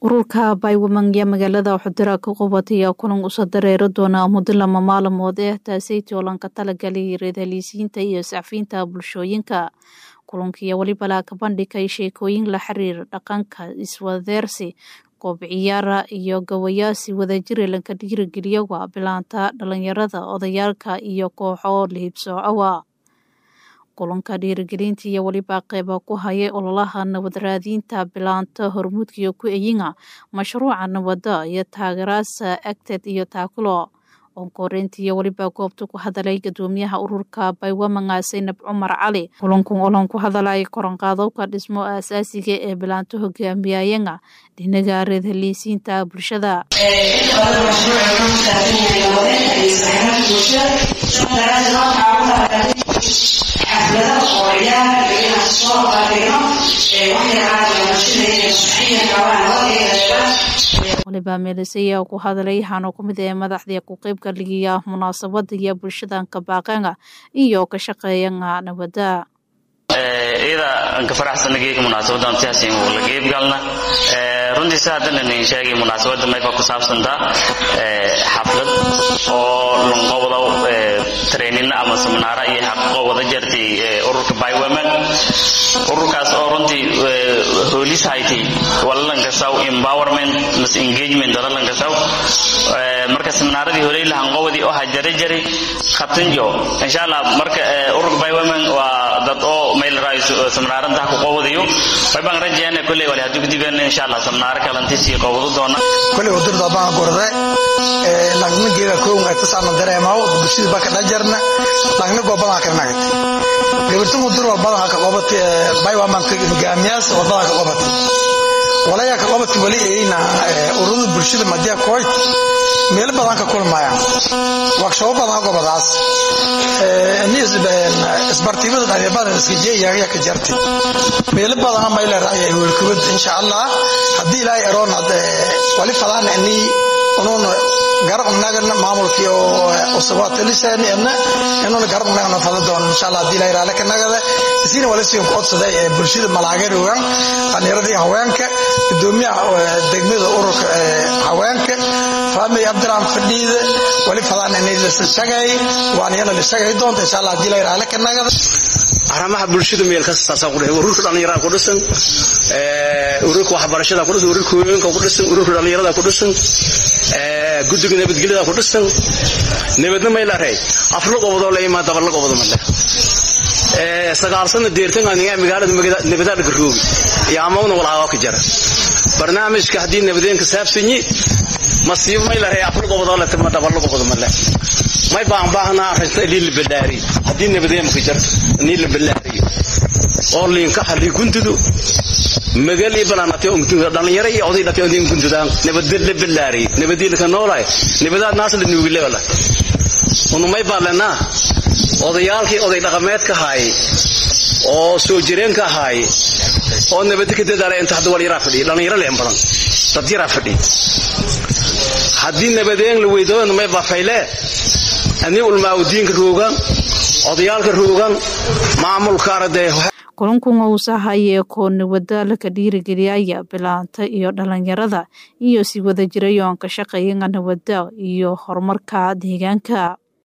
ururka baywaman yaa magaalada xudura ka qubataya kulan usa dareero doona muddo lama maalmood eh taasaytii oo lanka talagalay reedhaliisiinta iyo sacfiinta bulshooyinka kulankiiyo weliba laaka bandhigay sheekooyin la xiriir dhaqanka iswadeersi goob ciyaara iyo gawayaasi wadajire lanka dhiirigeliyawa bilaanta dhalinyarada odayaalka iyo kooxo lihibsoocowa kulanka dhiirigelinta iyo weliba qeyba ku hayay ololaha nabad raadiinta bilaanta hormuudkiyo ku eyinga mashruuca nabada iyo taageeraasa agted iyo taakulo onkoreynta iyo weliba goobta ku hadalay gadoomiyaha ururka baywamanga saynab cumar cali kulankan olan ku hadalay koranqaadowka dhismo aasaasiga ee bilaanto hogaamiyayanga dhinaga reedhaliisiinta bulshada xaflado oo ciyaar iyo inaan soo bandhigno waliba meelisaya ku hadalay waxaana ku mid ee madaxdii ku qeybka ligiya munaasabada iyo bulshadan ka baaqeenga iyo ka shaqeeyanga nabada iyada aan ka faraxsanageyga munaasabadan siyaasiin uu la geeb galna runtii si haddana nin sheegay munaasabada mayba ku saabsantaa xaflad oo lanqowda training ama seminaara iyo xaqo wada jartay ururka bywomen ururkaas oo runtii hoolis haytay walalankasaw empowerment mas engagement walalankasaw marka seminaaradii horey lahanqowdii oo hajare jaray khatanjo insha allah marka ururka bywomen waa dad oo meel raayso seminaarada ku qowdayo waxaan rajaynaa kulay wali haduu dibeen insha allah seminaar kalantiisi qowdo doona kulay wadirda baan gorde ee lagna geeda koonga tasana dareemaw bulshada baka dhajarna lagna goobada ka nagay gabartu mudur walbada ka qobatay baywa man ka hogaamiyaas walbada ka qobatay walaya ka qobatay wali eeyna ururada bulshada madiya kooy meel badan ka kulmayaan workshop badan gobadaas ee isbartiibada dhalinyarada iska jeeyaga ka jartay meel badan ma ila raayay welkubad insha Allah hadii ilaahay aroon wali fadaan ani unoon garab nagana maamulkii oo usabaat lisaan ina inuu garab nagana fadaan doon insha Allah hadii ilaahay raala ka nagada isina wala sii qodsaday ee bulshada malaageerogan dhalinyarada haweenka gudoomiyaha degmada ururka haweenka faamay abdiraan fadhiida wali fadaan inay la shaqay waan yana la shaqay doonta insha Allah hadii ilaahay raala ka nagada arrimaha bulshada meel kasta saasan ku dhahay ururka dhalinyarada ku dhisan ee ururka waxbarashada ku dhisan ururka haweenka ku dhisan ururka dhalinyarada ku dhisan ee guddiga nabadgelyada ku dhisan nabadna meel aray aflo qobado la imaa dabal qobado ma leh ee sagaalsana deertan aniga magaalada nabadda garoobi iyo amawna walaawa ka jara barnaamijka hadii nabadeenka saabsanyi masiib meel aray aflo qobado la tama dabal qobado ma leh may baan baahnaa arrinta ilii la balaari haddii nabadeemka jarto nii la balaari oo liinka halii gundudu magali banaanatay dhalinyaro iyo oday dhakay odin gundudaan nabadda la balaari nabadii laka noolaay nabadaad naas la nuugi lebala unu may baalanaa odayaalkii oday dhaqameedka haay oo soo jireenka haay oo nabadda ka dadaalay inta hadda walyaraa fadhiya dhalinyaro leen badan dad yaraa fadhiya haddii nabadeen la weydoodan may bafaylee ani ulmaawdiinka roogan odayaalka roogan maamulka arday kulankan uusahaye koo nabada laka dhiirigeliyaya bilaanta iyo dhalinyarada iyo si wada jirayoon ka shaqeeyanga nabada iyo horumarka deegaanka